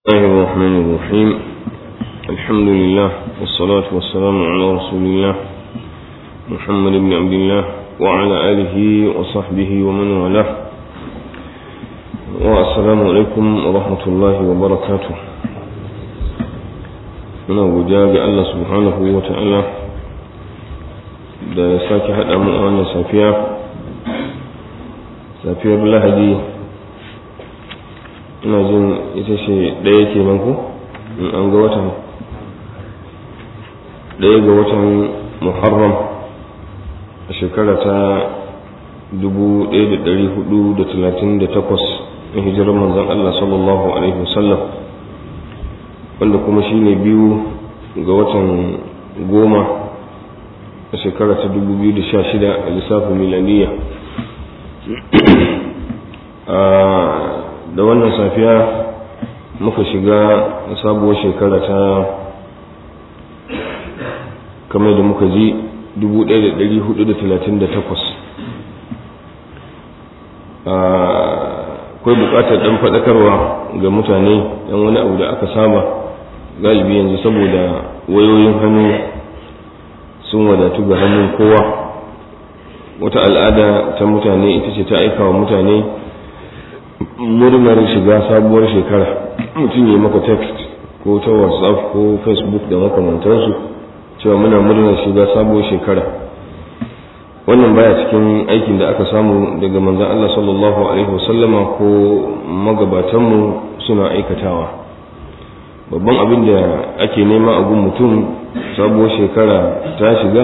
الله الرحمن الرحيم الحمد لله والصلاة والسلام على رسول الله محمد بن عبد الله وعلى آله وصحبه ومن والاه والسلام عليكم ورحمة الله وبركاته muna godiya ga Allah subhanahu wa ta'ala da ya sake haɗa mu a wannan safiya safiyar lahadi ina jin ita ce ɗaya ke nan ko in an ga watan ɗaya ga watan muharram a shekara ta 1438 na hijirar manzan Allah sallallahu alaihi wasallam wanda kuma shi ne biyu ga watan goma a shekara ta 2016 a lissafin milaniya da wannan safiya muka shiga sabuwar shekara ta kamar da muka ji 1438 akwai bukatar dan faɗakarwa ga mutane yan wani abu da aka saba galibi yanzu saboda wayoyin hannu sun wadatu ga hannun kowa wata al'ada ta mutane ita ce ta aika wa mutane murnar shiga sabuwar shekara mutum ya maka text ko ta whatsapp ko facebook da makamantarsu cewa muna murnar shiga sabuwar shekara wannan baya cikin aikin da aka samu daga manzan Allah sallallahu alaihi wasallama ko magabatanmu suna aikatawa babban abin da ake nema a gun mutum sabuwar shekara ta shiga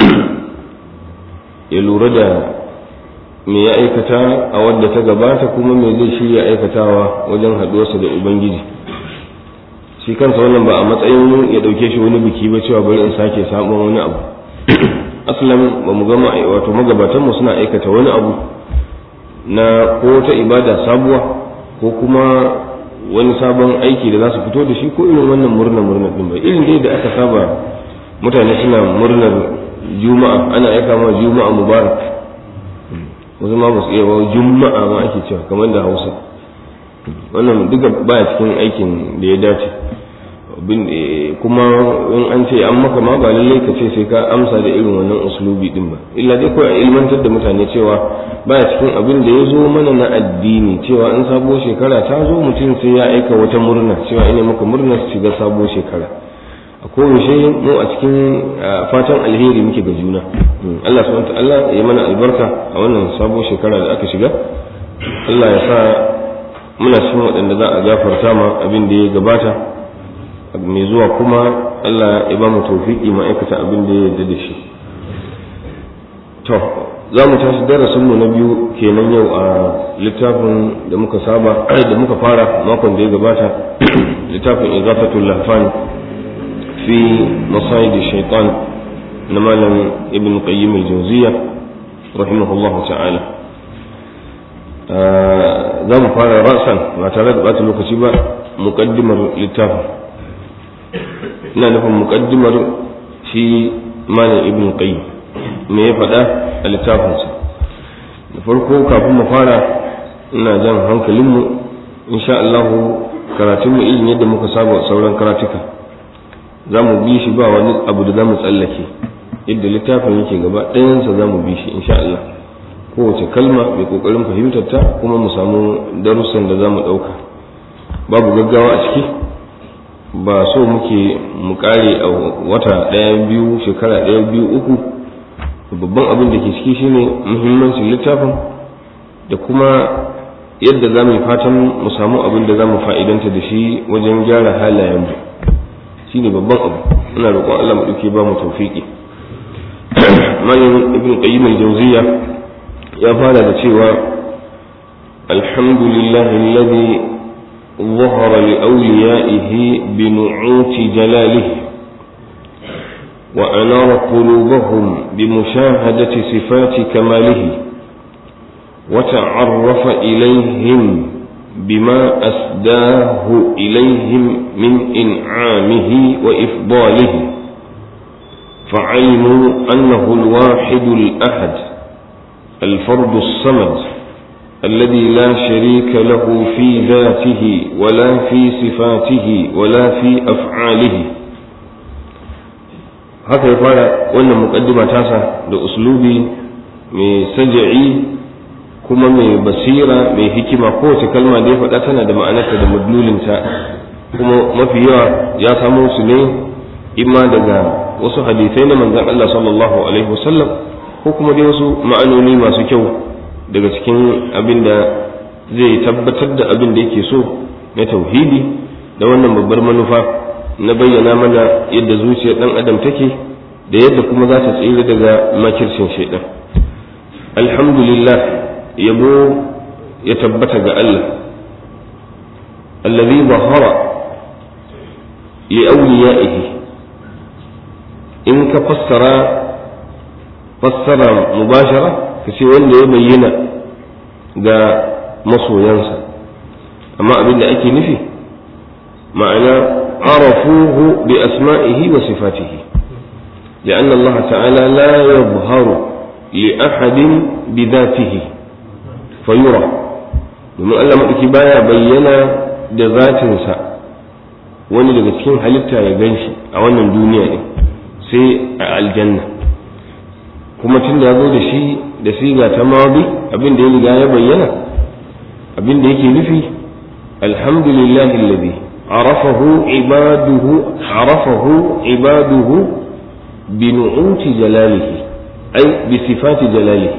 ya lura da me ya aikata a wadda ta gabata kuma me zai shirya aikatawa wajen haɗuwarsa da ubangiji shi kansa wannan ba a matsayin ya ɗauke shi wani biki ba cewa bari in sake sabon wani abu aslan ba mu gama wato magabatanmu suna aikata wani abu na ko ta ibada sabuwa ko kuma wani sabon aiki da za su fito da shi ko irin wannan murna murna din ba irin dai da aka saba mutane suna murnar juma'a ana aika ma juma'a mubarak wasu ma ba su iya ba juma'a ma ake cewa kamar da hausa wannan duka baya cikin aikin da ya dace kuma in an ce an maka ma ba lallai ka ce sai ka amsa da irin wannan uslubi din ba illa dai kawai a ilmantar da mutane cewa baya cikin abin da ya zo mana na addini cewa in sabo shekara ta zo mutum sai ya aika wata murna cewa ina maka murna su shiga sabo shekara a kowace mu a cikin fatan alheri muke ga juna Allah subhanahu ta'ala ya mana albarka a wannan sabo shekara da aka shiga Allah ya sa muna cikin waɗanda za a gafarta ma abin da ya gabata mai zuwa kuma Allah ya ba mu tawfiki ma'aikata abin da ya yarda da shi to za mu tashi darasin mu na biyu kenan yau a littafin da muka saba da muka fara makon da ya gabata littafin izafatul lahfan في مصايد الشيطان نمالا ابن قيم الجوزية رحمه الله تعالى za mu fara rasan ba tare da ɓata lokaci ba muƙaddimar littafin ina nufin muƙaddimar shi malam ibn qayyim me ya faɗa a littafinsa da farko kafin mu fara ina jan hankalinmu insha Allah karatunmu irin yadda muka saba sauran karatuka za mu bi shi ba wani abu da za mu tsallake yadda littafin yake gaba ɗayansa za mu bi shi insha Allah kowace kalma mai ƙoƙarin fahimtar ta kuma mu samu darussan da za mu ɗauka babu gaggawa a ciki ba so muke mu ƙare a wata ɗaya biyu shekara ɗaya biyu uku babban abin da ke ciki shine muhimmancin littafin da kuma yadda za mu yi fatan mu samu abin da za mu fa'idanta da shi wajen gyara halayenmu shine babban abu ina roƙon Allah mu dauke ba mu tawfiki malamin ibn qayyim al-jawziyya ya fara da cewa alhamdulillahi alladhi ظهر لأوليائه بنعوت جلاله وأنار قلوبهم بمشاهدة صفات كماله وتعرف إليهم بما أسداه إليهم من إنعامه وإفضاله فعلموا أنه الواحد الأحد الفرد الصمد الذي لا شريك له في ذاته ولا في صفاته ولا في أفعاله haka ya fara wannan muƙaddima tasa da uslubi mai saja'i kuma mai basira mai hikima kowace kalma da ya faɗa tana da ma'anarta da madlulinta kuma mafi yawa ya samo su ne imma daga wasu hadisai na manzon Allah sallallahu alaihi wasallam ko kuma dai wasu ma'anoni masu kyau daga cikin abin da zai tabbatar da abin da yake so na tauhidi da wannan babbar manufa na bayyana mana yadda zuciyar dan adam take da yadda kuma za ta tsira daga makircin shaidan alhamdulillah yabo ya tabbata ga Allah allazi zahara li awliyaihi in ka fassara fassara mubashara ka ce wanda ya bayyana ga masoyansa amma abin da ake nufi ma'ana arafuhu bi asma'ihi wa sifatihi لأن الله تعالى لا يظهر لأحد بذاته فيرى domin Allah maɗauki baya bayyana da zatinsa wani daga cikin halitta ya gan shi a wannan duniya ne sai a aljanna kuma tun da ya zo da shi da siga ta mawabi abin da ya riga ya bayyana abin da yake nufi alhamdulillahi alladhi arafahu ibaduhu arafahu ibaduhu بنعوت جلاله أي بصفات جلاله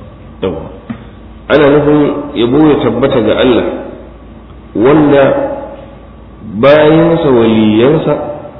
أنا نفهم يبو يتبت الله ولا bayansa waliyansa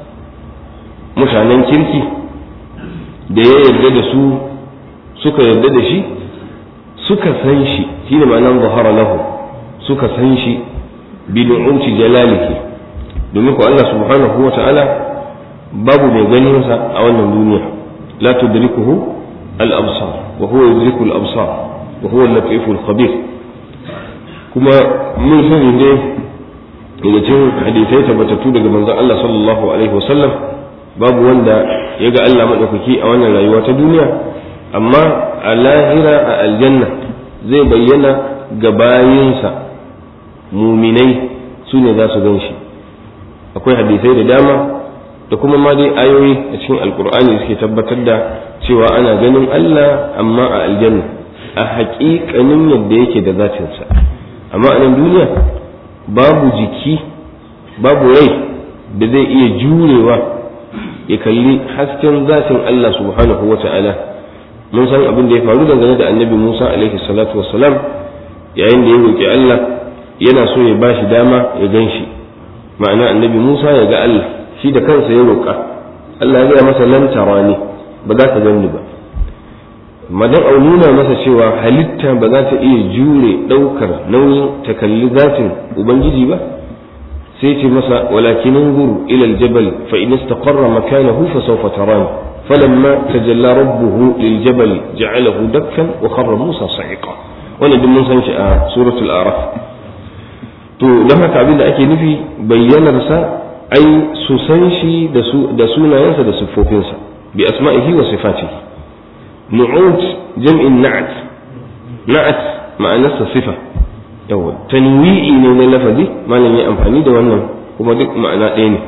mutanen kirki da ya yarda da su suka yarda da shi suka san shi shi ne ma'anar zahara lahu suka san shi bidu'uti jalalihi domin ku Allah subhanahu wa ta'ala babu mai ganinsa a wannan duniya la tudrikuhu al-absar wa huwa yudriku al-absar wa huwa al-latif al-khabir kuma mun sani ne daga cikin hadisai tabbatattu daga manzon Allah sallallahu alaihi wasallam babu wanda ya ga Allah madaukaki a wannan rayuwa ta duniya amma a lahira a aljanna zai bayyana ga bayinsa muminai su ne za su gan shi akwai hadisai da dama da kuma ma dai ayoyi a cikin alkur'ani suke tabbatar da cewa ana ganin Allah amma a aljanna a haƙiƙanin yadda yake da zatinsa amma a nan duniya babu jiki babu rai da zai iya jurewa ya kalli hasken zatin Allah subhanahu wa ta'ala mun san abin da ya faru dangane da annabi Musa alaihi salatu wassalam yayin da ya roƙi Allah yana so ya bashi dama ya gan shi ma'ana annabi Musa ya ga Allah shi da kansa ya roƙa Allah ya gaya masa lan tarani ba za ka gani ba madan au nuna masa cewa halitta ba za ta iya jure ɗaukar nauyin ta kalli zatin ubangiji ba sai ce masa walakin nguru ila aljabal fa in istaqarra makanahu fa sawfa tarani falamma tajalla rabbuhu liljabal ja'alahu dakkan wa kharra musa sa'iqa wannan duk mun san shi a suratul araf to dan haka abin da ake nufi bayyanar sa ai su san shi da sunayensa da siffofinsa bi asma'ihi wa sifatihi nu'ut jam'in na'at na'at ma'anarsa sifa yawa tanwi'i ne na lafazi malam ya amfani da wannan kuma duk ma'ana ɗaya ne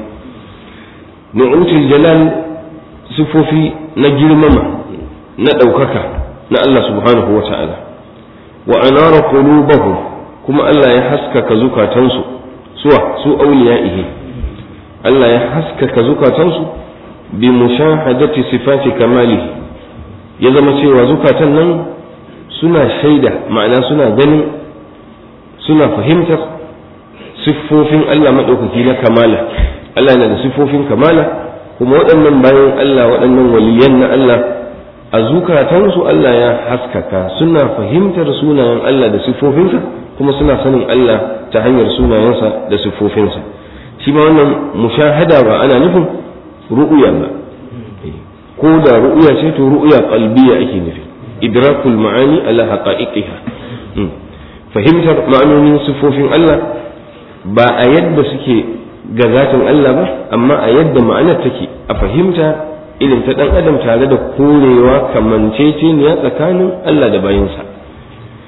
nu'utul jalal siffofi na girmama na ɗaukaka na Allah subhanahu wa ta'ala wa anara qulubahum kuma Allah ya haskaka zukatansu suwa su auliya'ihi Allah ya haskaka zukatansu bi mushahadati sifati kamalihi ya zama cewa zukatan nan suna shaida ma'ana suna ganin suna fahimtar siffofin Allah maɗaukaki na kamala Allah yana da siffofin kamala kuma waɗannan bayan Allah waɗannan waliyan na Allah a zukatansu Allah ya haskaka suna fahimtar sunayen Allah da siffofinsa kuma suna sanin Allah ta hanyar sunayensa da siffofinsa shi ma wannan mushahada ba ana nufin ru'uya ba ko da ru'uya ce to ru'uya qalbiya ake nufi idrakul ma'ani ala haqa'iqiha fahimtar ma'anonin siffofin Allah ba a yadda suke ga zatin Allah ba amma a yadda ma'anar take a fahimta irin ta dan adam tare da korewa kamanceceniya tsakanin Allah da bayinsa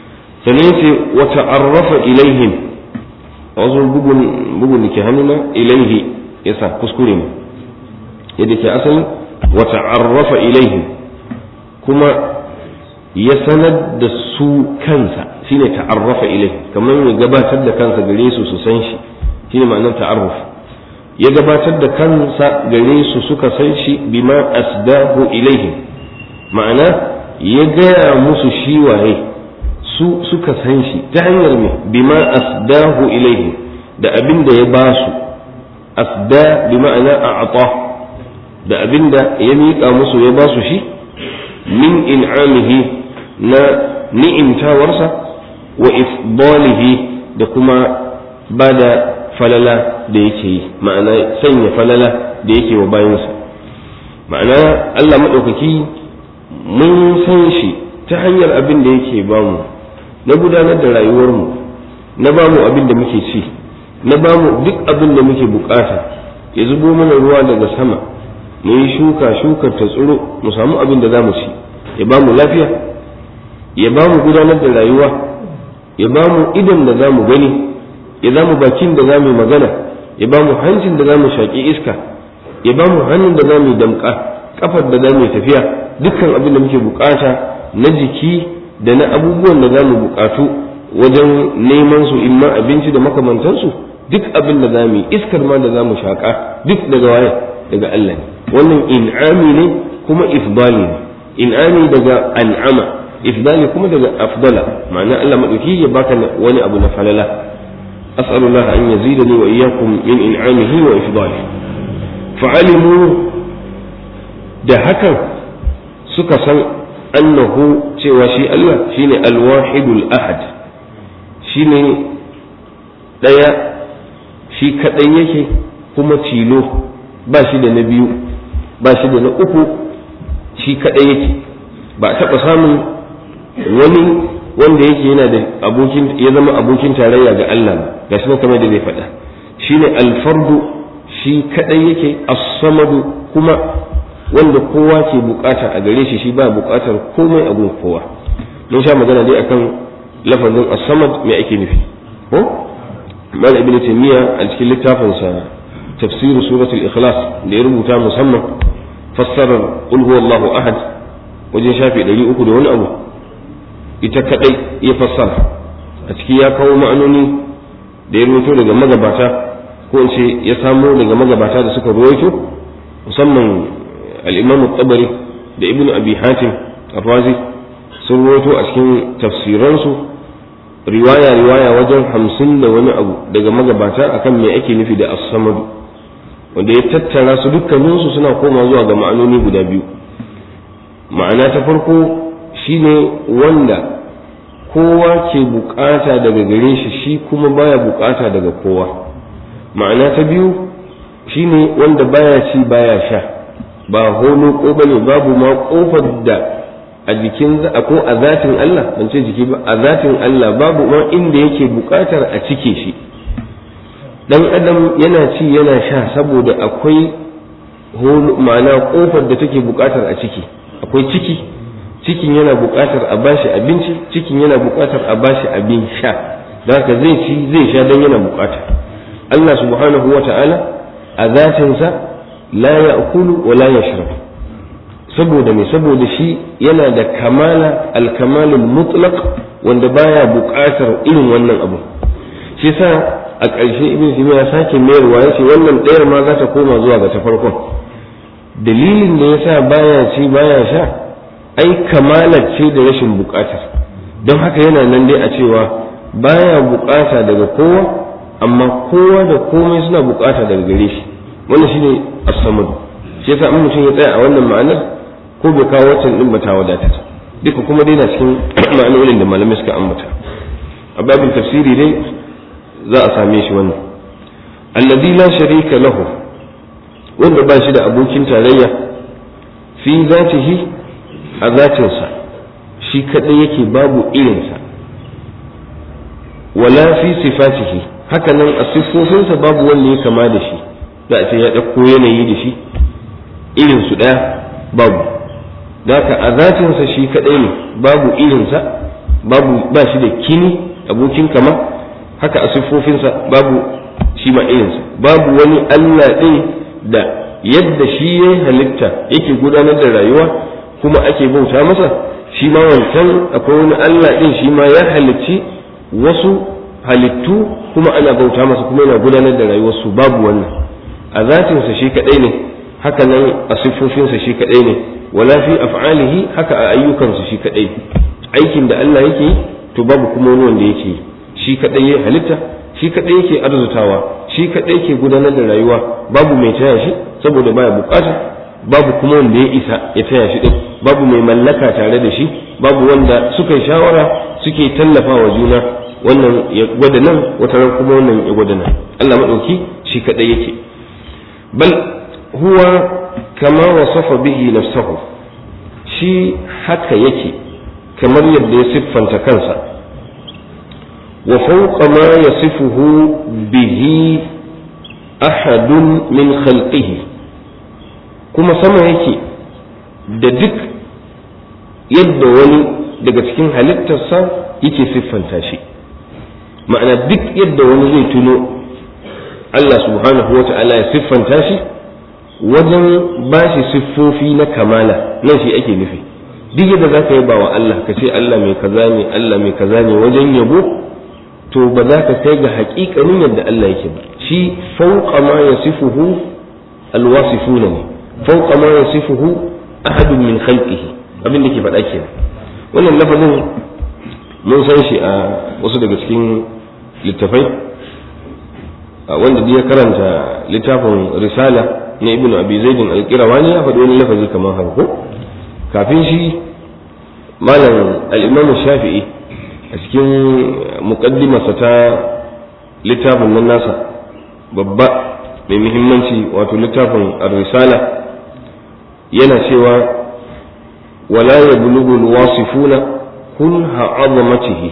sannan ce wa ta'arrafa ilaihim a wasu bugun bugun da ke hannuna ilaihi yasa kuskure ne yadda ke asali wa ta'arrafa ilaihim kuma ya sanar da su kansa shine ta'arrafa ilaihim kamar ya gabatar da kansa gare su su san shi shine ma'anar ta'arruf ya gabatar da kansa gare su suka san shi bima asdahu ilaihim ma'ana ya gaya musu shi waye su suka san shi ta hanyar me bima asdahu ilaihim da abin da ya ba su asda bi ma'ana a'ata da abin da ya miƙa musu ya ba su shi min in'amihi na ni'imtawarsa wa ifdalihi da kuma ba da falala da yake yi ma'ana sanya falala da yake wa bayansa ma'ana Allah maɗaukaki mun san shi ta hanyar abin da yake bamu na gudanar da rayuwarmu na bamu abin da muke ci na bamu duk abin da muke bukata ya zubo mana ruwa daga sama mu yi shuka shukar ta tsiro mu samu abin da za mu ci ya bamu lafiya ya bamu gudanar da rayuwa ya bamu idan da za mu gani ya za mu bakin da za mu magana ya ba mu hancin da za mu shaƙi iska ya ba mu hannun da za mu damƙa ƙafar da za mu tafiya dukkan abin da muke buƙata na jiki da na abubuwan da za mu buƙatu wajen neman su in ma abinci da makamantansu duk abin da za mu yi iskar ma da za mu shaƙa duk daga waye daga Allah ne wannan in'ami ne kuma ifdali ne in'ami daga an'ama ifdali kuma daga afdala ma'ana Allah madauki ya baka wani abu na falala أسأل الله أن يزيدني وإياكم من إنعامه وإفضاله فعلموا da hakan suka san annahu cewa shi Allah shine alwahidul ahad shine ɗaya shi kaɗai yake kuma tilo ba shi da na biyu ba shi da na uku shi kaɗai yake ba a taɓa samun wani wanda yake yana da abokin ya zama abokin tarayya ga Allah ga shi kamar da zai faɗa shine alfardu shi kadai yake as-samadu kuma wanda kowa ke bukata a gare shi shi ba bukatar komai a gun kowa mun sha magana dai akan lafazin as-samad me ake nufi ko mal ibn taymiya a cikin littafin sa tafsir suratul ikhlas da ya rubuta musamman fassarar qul huwallahu ahad wajen shafi 300 da wani abu ita kadai ya fassara a ciki ya kawo ma'anoni da ya rubuto daga magabata ko in ce ya samo daga magabata da suka ruwaito musamman al-imam tabari da ibnu abi hatim ar-razi sun ruwaito a cikin tafsiransu riwaya riwaya wajen hamsin da wani abu daga magabata akan me ake nufi da as-samad wanda ya tattara su dukkaninsu suna koma zuwa ga ma'anoni guda biyu ma'ana ta farko shine wanda kowa ke bukata daga gare shi shi kuma baya bukata daga kowa ma'ana ta biyu shine wanda baya ci baya sha ba holo ko bane babu ma kofar da a jikin ko a zatin Allah ban ce jiki ba a zatin Allah babu ma inda yake bukatar a cike shi dan adam yana ci yana sha saboda akwai holo ma'ana kofar da take bukatar a ciki akwai ciki cikin yana buƙatar a bashi abinci cikin yana buƙatar a bashi abin sha da haka zai ci zai sha don yana buƙata Allah subhanahu wa ta'ala a zatinsa la ya'kulu wa la yashrab saboda me saboda shi yana da kamala alkamalul mutlaq wanda baya buƙatar irin wannan abu shi sa a ƙarshe ibn sina ya sake mayarwa yace wannan ɗayar ma za ta koma zuwa ga ta farkon dalilin da yasa baya ci baya sha ai kamalar ce da rashin bukatar don haka yana nan dai a cewa baya bukata daga kowa amma kowa da komai suna bukata daga gare shi wannan shine as-samad shi yasa in mutum ya tsaya a wannan ma'anar ko bai kawo wancan din ba ta wadatar duka kuma dai na cikin ma'anonin da malamai suka ambata a babin tafsiri dai za a same shi wannan alladhi la sharika lahu wanda ba shi da abokin tarayya fi zatihi a zatinsa shi kaɗai yake babu irinsa wala fi sifatihi haka nan a siffofinsa babu wanda ya kama da shi za a ce ya ɗauko yanayi da shi irinsu ɗaya babu Daka a zatinsa shi kaɗai ne babu irinsa babu ba shi da kini abokin kama haka a siffofinsa babu shi ma irinsa babu wani Allah ɗin da yadda shi ya halitta yake gudanar da rayuwa kuma ake bauta masa shi ma wancan akwai wani Allah ɗin shi ma ya halicci wasu halittu kuma ana bauta masa kuma yana gudanar da rayuwarsu babu wannan a zatinsa shi kaɗai ne haka nan a siffofinsa shi kaɗai ne wala fi af'alihi haka a ayyukansa shi kaɗai aikin da Allah yake yi to babu kuma wani wanda yake yi shi kaɗai ya halitta shi kaɗai yake arzutawa shi kaɗai ke gudanar da rayuwa babu mai taya shi saboda baya bukata babu kuma wanda ya isa ya taya shi din babu mai mallaka tare da shi babu wanda suka yi shawara suke tallafawa juna wannan ya gwada nan wata ran kuma wannan ya gwada nan Allah madauki shi kaɗai yake bal huwa kama wasafa bihi nafsahu shi haka yake kamar yadda ya siffanta kansa وفوق ما يصفه به أحد من خلقه كما سما yake da duk yadda wani daga cikin halittarsa yake siffanta shi ma'ana duk yadda wani zai tuno Allah subhanahu wa ta'ala ya siffanta shi wajen ba shi siffofi na kamala nan shi ake nufi duk yadda za ka yi ba wa Allah ka ce Allah mai kaza ne Allah mai kaza ne wajen yabo to ba za ka kai ga haƙiƙanin yadda Allah yake ba shi fauqa ma yasifuhu alwasifuna ne fauqa ma yasifuhu ahadun min khalqihi abin da ke faɗa kenan wannan lafazin mun san shi a wasu daga cikin littafai wanda ya karanta littafin risala na ibn abi zaidin al-qirawani ya faɗi wani lafazi kamar haka ko kafin shi malam al-imam shafi'i a cikin muqaddimarsa ta littafin nan nasa babba mai muhimmanci wato littafin ar-risala yana cewa wala yablughu al-wasifuna kunha 'azamatihi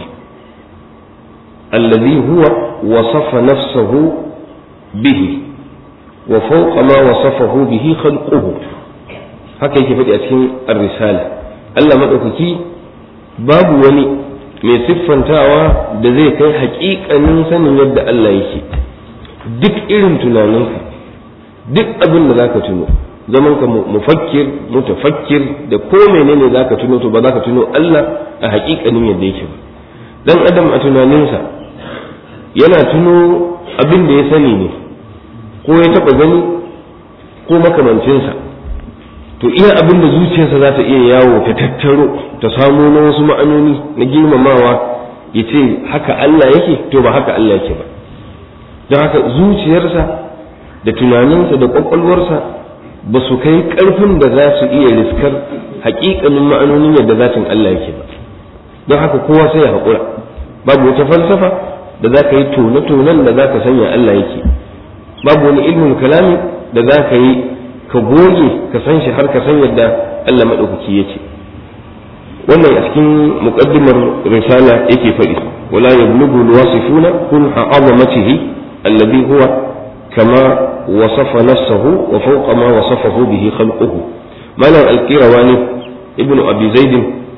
alladhi huwa wasafa nafsahu bihi wa fawqa ma wasafahu bihi khalquhu haka yake faɗi a cikin ar-risala Allah madaukaki babu wani mai siffantawa da zai kai haƙiƙanin sanin yadda Allah yake duk irin tunaninka duk abin da zaka tuno zaman ka mufakkir mutafakkir da ko menene zaka tuno to ba zaka tuno Allah a haƙiƙanin yadda yake ba dan adam a tunaninsa yana tuno abin da ya sani ne ko ya taɓa gani ko makamancinsa to iya abin da zuciyarsa za ta iya yawo ta tattaro ta samo na wasu ma'anoni na girmamawa ya ce haka Allah yake to ba haka Allah yake ba don haka zuciyarsa da tunaninsa da ƙwaƙwalwarsa ba su kai ƙarfin da za su iya riskar haƙiƙanin ma'anonin yadda zatin Allah yake ba don haka kowa sai ya haƙura babu wata falsafa da za ka yi tone-tonen da za ka sanya Allah yake babu wani ilmin kalami da za ka yi ka goge ka san shi har ka san yadda Allah maɗaukaki ya ce wannan a cikin muƙaddimar risala yake faɗi wala yablughu alwasifuna kun azamatihi alladhi huwa kama wasafa nafsahu wa fawqa ma wasafahu bihi khalquhu malam alqirawani ibnu abi zaid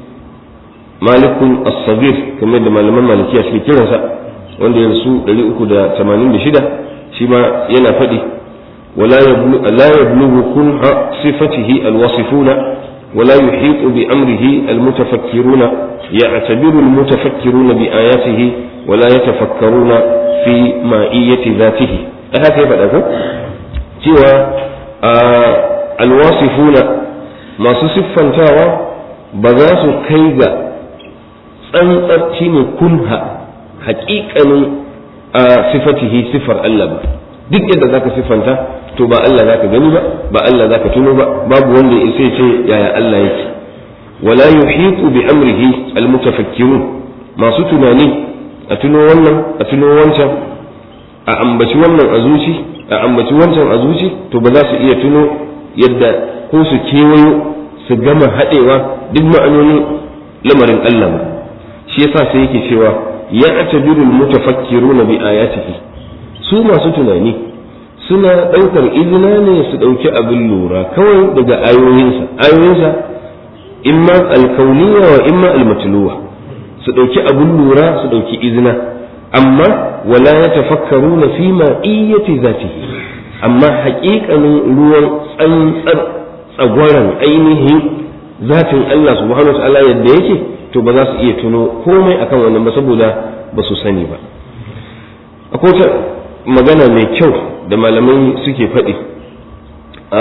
malik as-sabir kamar da malaman malikiya suke kiransa wanda ya rasu 386 shi ma yana faɗi ولا يبلغ, لا يبلغ كنه صفته الوصفون ولا يحيط بأمره المتفكرون يعتبر المتفكرون بآياته ولا يتفكرون في مائية ذاته هذا كيف أقول سوى آه الواصفون ما صفا تاوى بذاس كيغا تنطرتين كنها حقيقة آه صفته صفر اللبا duk yadda zaka siffanta to ba Allah zaka gani ba ba Allah zaka tuno ba babu wanda ya sai ce yaya Allah yake wala yuhitu bi amrihi almutafakkirun masu tunani a tuno wannan a tuno wancan a ambaci wannan a zuci a ambaci wancan a zuci to ba za su iya tuno yadda ko su kewayo su gama haɗewa duk ma'anonin lamarin Allah ba shi yasa sai yake cewa ya atabiru almutafakkiruna bi ayatihi su masu tunani suna ɗaukar izina ne su ɗauki abin lura kawai daga ayoyinsa ayoyinsa imma alkauniya wa imma almatluwa su ɗauki abun lura su ɗauki izina amma wala ya tafakkaru na fi ma'iyyati zatihi amma haƙiƙanin ruwan tsantsar tsagwaron ainihin zatin Allah subhanahu wa ta'ala yadda yake to ba za su iya tuno komai akan wannan ba saboda ba su sani ba akwai wata magana mai kyau da malamai suke faɗi a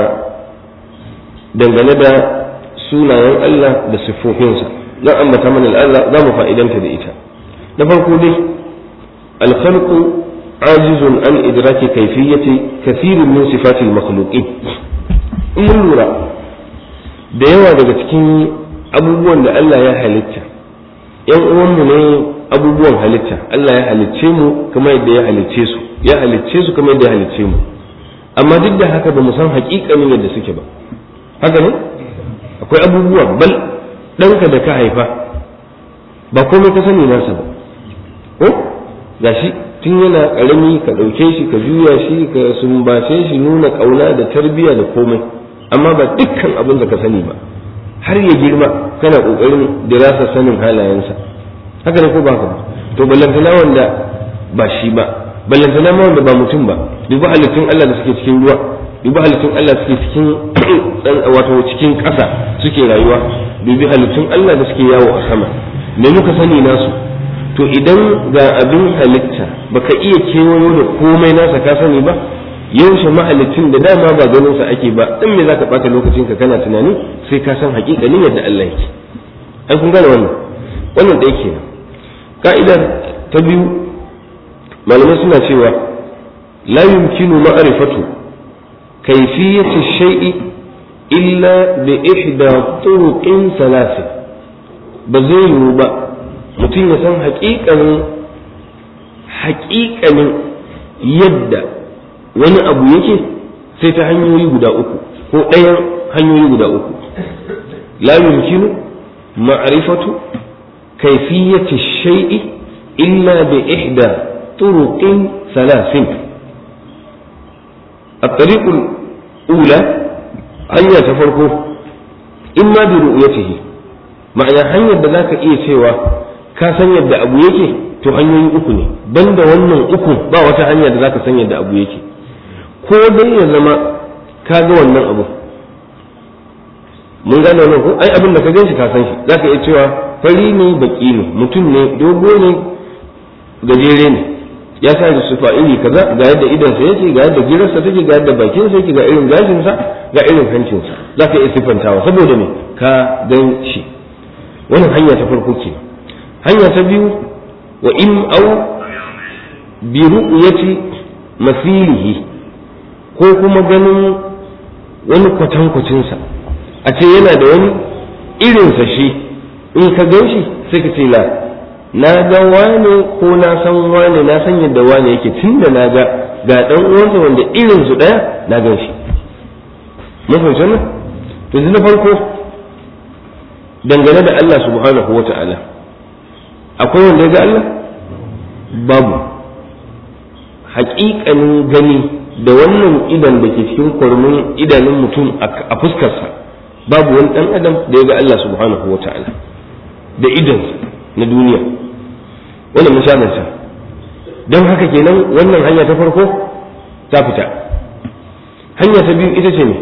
dangane da sunayen Allah da siffofinsa zan ambata mana al'ada za mu fa'idanta da ita na farko dai alkhalqu ajizun an idraki kayfiyyati kathirin min sifatil makhluqin in mun lura da yawa daga cikin abubuwan da Allah ya halitta yan uwanmu ne abubuwan halitta Allah ya halicce mu kamar yadda ya halicce su ya halicce su kamar yadda ya halicce mu amma duk da haka ba mu san haƙiƙanin yadda suke ba haka ne akwai abubuwa bal ɗanka da ka haifa ba komai ka sani nasa ba ko gashi tun yana ƙarami ka ɗauke shi ka juya shi ka sumbace shi nuna ƙauna da tarbiyya da komai amma ba dukkan abin da ka sani ba har ya girma kana ƙoƙarin dirasa sanin halayensa haka ne ko ba ka ba to ballantana wanda ba shi ba ballantana ma wanda ba mutum ba dubi halittun Allah da suke cikin ruwa dubi halittun Allah suke cikin wato cikin ƙasa suke rayuwa dubi halittun Allah da suke yawo a sama me muka sani nasu to idan ga abin halitta baka iya kewayo da komai nasa ka sani ba yaushe mahalicin da dama ba ganin sa ake ba dan me zaka bata lokacin ka kana tunani sai ka san hakikanin yadda Allah yake ai kun gane wannan wannan da yake ka'idar ta biyu malamai suna cewa la yumkinu ma'rifatu kayfiyati shay'i illa bi ihda turuqin thalath ba zai yiwu ba mutum ya san haƙiƙanin haƙiƙanin yadda wani abu yake sai ta hanyoyi guda uku ko ɗayan hanyoyi guda uku la yumkinu ma'rifatu kayfiyati shay'i illa bi ihda turuqin thalathin الطريق الأولى hanya ta farko in ma bi ru'yatihi ma'ana hanyar da zaka iya cewa ka san yadda abu yake to hanyoyi uku ne banda wannan uku ba wata hanya da zaka san yadda abu yake ko dai ya zama ka ga wannan abu mun gane wannan ko ai abin da ka gan shi ka san shi zaka iya cewa fari ne baki ne mutum ne dogo ne gajere ne ya sa da sufa iri kaza ga yadda idansa yake ga yadda girarsa take ga yadda bakinsa yake ga irin gashinsa ga irin hancinsa za ka iya siffantawa saboda me ka gan shi wannan hanya ta farko ke hanya ta biyu wa in au bi ru'yati masilihi ko kuma ganin wani kwatankwacinsa a ce yana da wani irinsa shi in ka gan shi sai ka ce la na ga wane ko na san wane na san yadda wane yake tun da na ga ga dan uwansa wanda irin su daya na gan shi mun fahimci wannan to na farko dangane da Allah subhanahu wata'ala akwai wanda ya ga Allah babu haƙiƙanin gani da wannan idan da ke cikin kwarmin idanun mutum a fuskarsa babu wani ɗan adam da ya ga Allah subhanahu wata'ala da idansa na duniya wannan mun sha sa don haka kenan wannan hanya ta farko ta fita hanya ta biyu ita ce ne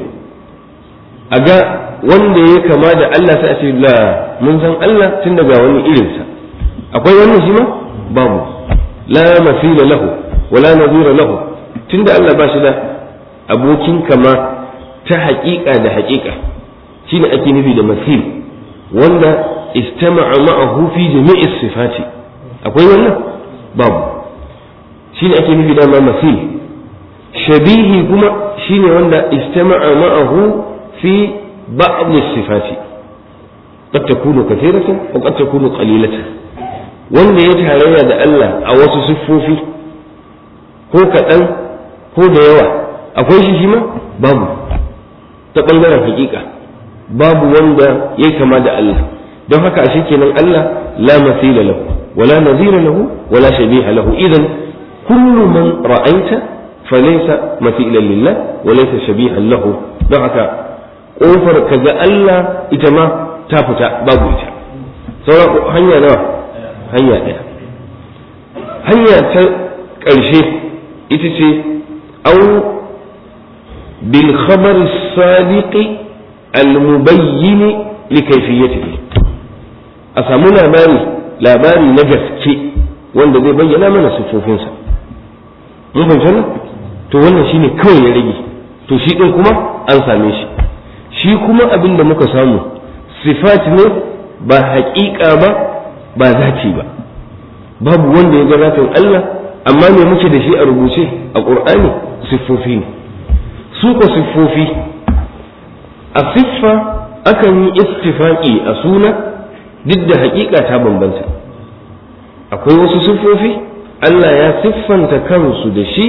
a ga wanda ya kama da Allah sai a ce la mun san Allah tun daga wani irinsa akwai wannan shi ma babu la masila lahu wala nazira lahu tunda Allah ba shi da abokin kama ta haƙiƙa da haƙiƙa shine ake nufi da masil wanda istama'a ma'ahu fi jami'i sifati akwai wannan babu shine ake nufi da masil shabihi kuma shine wanda istama'a ma'ahu fi ba'd sifati قد تكون كثيرة وقد تكون قليلة wanda ya tarayya da Allah a wasu siffofi ko kaɗan ko da yawa akwai shi shi ma babu ta ɓangaren hakika babu wanda ya kama da Allah don haka ashe kenan Allah la masila lahu wala nazira lahu wala shabiha lahu idan kullu man ra'aita falaysa mathilan lillah wa laysa shabihan lahu don haka kofar kaga Allah ita ma ta fita babu ita sauran hanya nawa hanya ɗaya hanya ta ƙarshe ita ce au bil khabar sadiqi al mubayyin li kayfiyatihi a samu labari labari na gaske wanda zai bayyana mana sifofinsa mun fahimci wannan to wannan shine kawai ya rage to shi din kuma an same shi shi kuma abin da muka samu sifat ne ba haƙiƙa ba ba zati ba babu wanda ya ga zatin Allah amma me muke da shi a rubuce a ƙur'ani siffofi ne su ko siffofi a siffa akan yi istifaki a suna duk da haƙiƙa ta bambanta akwai wasu siffofi Allah ya siffanta kansu da shi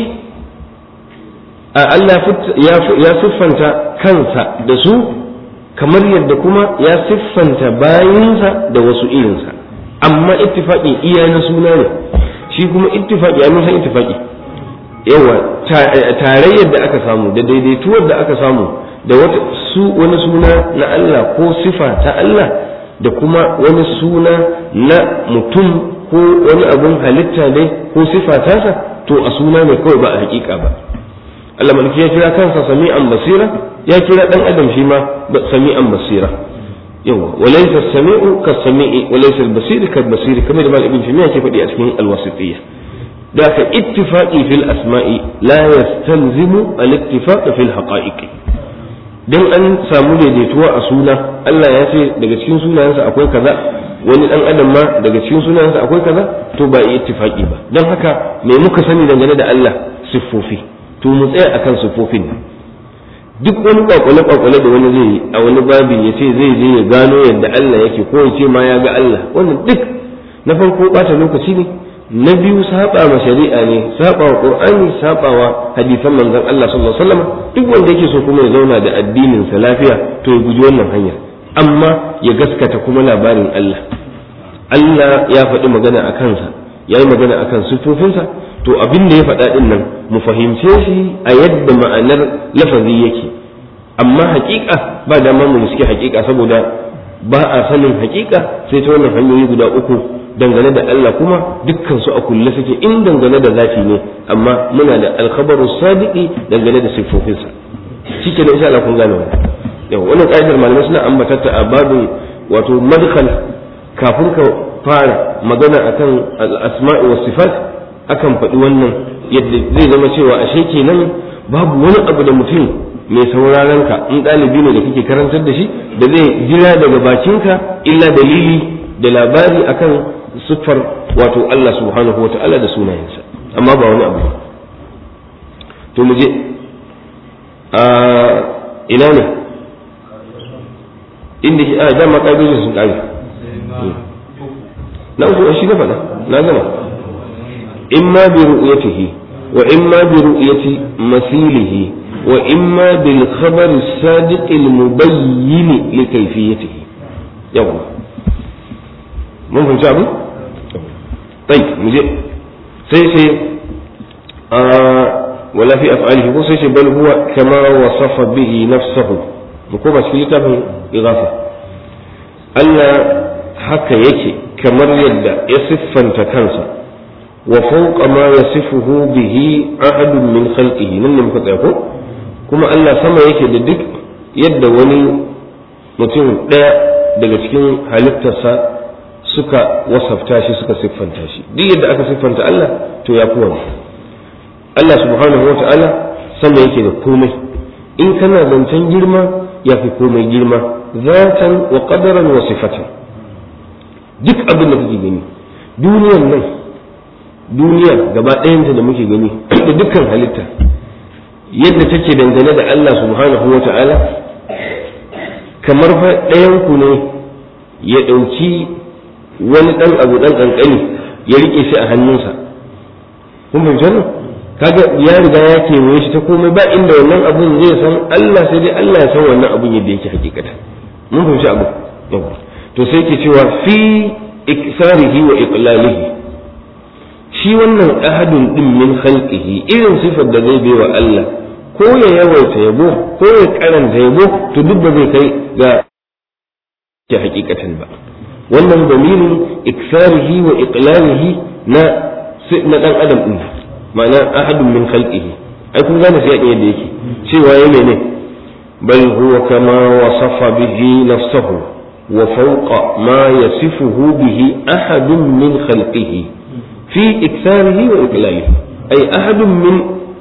a Allah ya siffanta kansa da su kamar yadda kuma ya siffanta bayinsa da wasu irinsa amma ittifaqin iya na suna ne shi kuma ittifaqi a san ittifaqi yawa tarayyar da aka samu da daidaituwar da aka samu da wata su wani suna na Allah ko sifa ta Allah da kuma wani suna na mutum ko wani abun halitta ne ko sifa tasa to a suna ne kawai ba a hakika ba Allah malaki ya kira kansa sami'an basira ya kira dan adam shi ma sami'an basira yawa walaysa sami'u ka sami'i walaysa al-basir ka basir kamar da mal ibn timiya ke faɗi a cikin al-wasitiyya da ka ittifaqi fil asma'i la yastalzimu al-ittifaq fil haqa'iq dan an samu daidaituwa a suna Allah ya ce daga cikin sunayensa akwai kaza wani dan adam ma daga cikin sunayensa akwai kaza to ba ittifaqi ba dan haka me muka sani dangane da Allah siffofi to mu tsaya akan siffofin nan duk wani kwakwale kwakwale da wani zai yi a wani babi ya ce zai je ya gano yadda Allah yake ko ya ce ma ya ga Allah wannan duk na farko bata lokaci ne na biyu saba ma shari'a ne saba wa qur'ani saba wa hadisan manzon Allah sallallahu alaihi wasallam duk wanda yake so kuma ya zauna da addinin sa lafiya to ya guji wannan hanya amma ya gaskata kuma labarin Allah Allah ya faɗi magana a kansa ya yi magana a kan siffofinsa to abin da ya faɗa ɗin nan mu fahimce shi a yadda ma'anar lafazi yake amma haƙiƙa ba dama mu suke haƙiƙa saboda ba a sanin haƙiƙa sai ta wannan hanyoyi guda uku dangane da Allah kuma dukkan su a kulle suke in dangane da zafi ne amma muna da alkhabaru sadiqi dangane da siffofinsa shike da insha Allah kun gane wannan yau wannan ƙa'idar malamai suna ambata ta a babin wato madkhal kafin ka fara magana akan al-asma'i was sifat akan faɗi wannan yadda zai zama cewa ashe kenan babu wani abu da mutum mai sauraron ka in ɗalibi ne da kake karantar da shi da zai jira daga bakinka illa dalili da labari akan siffar wato Allah subhanahu wa ta'ala da sunayensa amma ba wani abu ba to mu je a ina ne inda a dama ƙa'idojin sun ƙare na uku shi na faɗa na gama imma bi ru'yatihi wa imma bi ru'yati masilihi wa imma bil khabar as-sadiq al-mubayyin li kayfiyatihi yawa mun fahimci abu طيب مجھے sai sai wala fi af'alihi ko sai sai bal huwa kama wasafa bihi nafsuhu mu ko ba cikin littafin igafa Allah haka yake kamar yadda ya siffanta kansa wa fawqa ma yasifuhu bihi ahadun min khalqihi nan ne muka tsaya ko kuma Allah sama yake da duk yadda wani mutum ɗaya daga cikin halittarsa suka wasafta shi suka siffanta shi duk yadda aka siffanta Allah to ya fi Allah subhanahu wa ta'ala sama yake da komai in kana zancen girma ya fi komai girma zatan wa qadaran wa sifatan duk abin da kake gani duniyar nan duniya gaba ɗayanta da muke gani da dukkan halitta yadda take dangane da Allah subhanahu wa ta'ala kamar fa ɗayan ku ne ya ɗauki wani ɗan abu ɗan ƙanƙani ya riƙe shi a hannunsa kun fahimci wannan kaga ya riga ya kewaye shi ta komai ba inda wannan abun zai san Allah sai dai Allah ya san wannan abun yadda yake hakikata mun fahimci abu to sai ke cewa fi iksarihi wa iqlalihi shi wannan ahadun din min khalqihi irin sifar da zai bai wa Allah ko ya yawaita yabo ko ya karanta yabo to duk ba zai kai ga ke hakikatan ba wannan dalilin iksarihi wa iqlalihi na na dan adam din ma'ana ahadun min khalqihi ai kun gane sai yadda yake cewa yayi ne bal huwa kama wasafa bihi nafsuhu wa fawqa ma yasifuhu bihi ahadun min khalqihi fi iksarihi wa iqlalihi ay ahadun min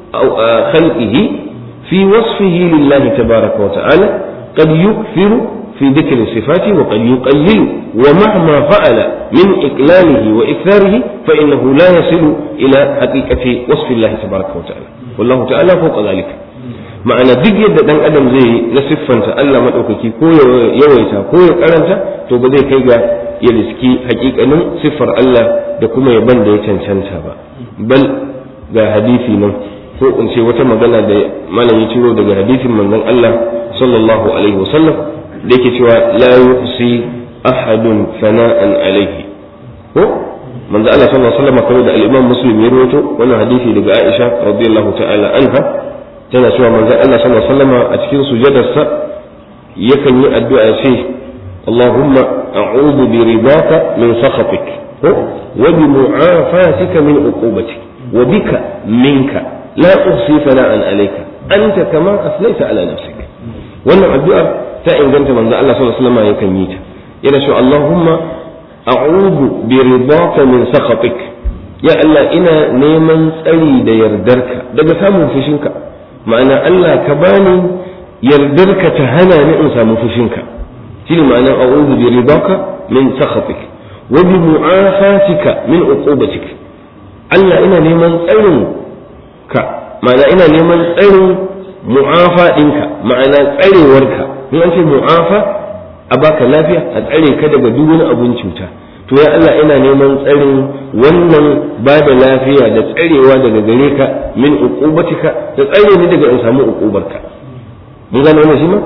khalqihi fi wasfihi lillahi tabaraka wa ta'ala قد يكثر في ذكر الصفات وقد يقلل ومهما فعل من إقلاله وإكثاره فإنه لا يصل إلى حقيقة وصف الله تبارك وتعالى والله تعالى فوق ذلك ma'ana duk yadda dan adam zai na siffanta Allah maɗaukaki ko ya yawaita ko ya karanta to ba zai kai ga ya riski hakikanin siffar Allah da kuma yaban da ya cancanta ba bal ga hadisi nan ko in ce wata magana da malam ya ciro daga hadisin manzon Allah sallallahu alaihi wasallam da yake cewa la yuhsi ahadun fana'an alaihi ko manzo Allah sallallahu alaihi wasallam kamar da al-Imam Muslim ya rawaito wannan hadisi daga Aisha radiyallahu ta'ala anha tana cewa manzo Allah sallallahu alaihi wasallam a cikin sujadarsa yakan yi addu'a ya ce Allahumma a'udhu bi ridaka min sakhatik wa bi mu'afatika min uqubatik wa bika minka la uhsi fana'an alayka anta kama aslayta ala nafsika wannan addu'ar ta inganta manzo Allah sallallahu alaihi wasallam yakan yi ta yana cewa Allahumma a'udhu bi ridaka min sakhatik ya Allah ina neman tsari da yardarka daga samun fushinka ma'ana Allah ka bani yardarka ta hana ni in samu fushinka shine ma'ana a'udhu bi ridaka min sakhatik wa bi mu'afatika min uqubatik Allah ina neman tsarin ka ma'ana ina neman tsarin mu'afa ɗinka ma'ana tsarewarka in an ce mu'afa a baka lafiya a tsare ka daga duk wani abun cuta to ya Allah ina neman tsarin wannan ba da lafiya da tsarewa daga gare ka min uqubatika da tsare ni daga in samu uqubarka mun gane wannan shi ma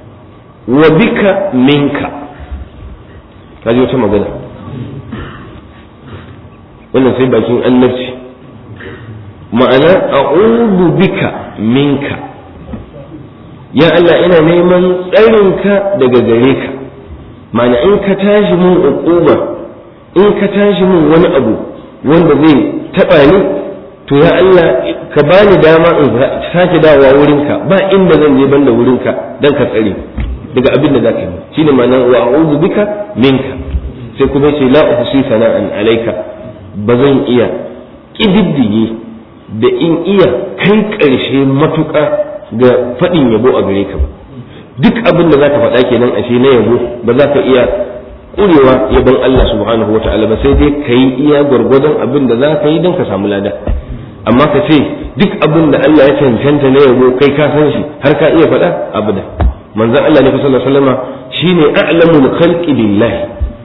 wa bika minka kaji wata magana wannan sai bakin annabci ma'ana a'udhu bika minka ya Allah ina neman tsarinka daga gare ka ma'ana in ka tashi mun uquba in ka tashi mun wani abu wanda zai taba ni to ya Allah ka bani dama in sake dawowa wurinka ba inda zan je banda wurinka dan ka tsare daga abin da zaka yi shine ma'ana wa a'udhu bika minka sai kuma ce la uhsi sana'an alayka ba zan iya kididdige da in iya kai ƙarshe matuƙa ga faɗin yabo a gare ka duk abin da za ka faɗa kenan ashe na yabo ba za ka iya ƙurewa yabon Allah subhanahu wata'ala ba sai dai ka yi iya gwargwadon abin da za ka yi don ka samu lada amma ka ce duk abin da Allah ya cancanta na yabo kai ka san shi har ka iya faɗa abu da manzon Allah ne sallallahu alaihi wasallama shine a'lamul khalqi billahi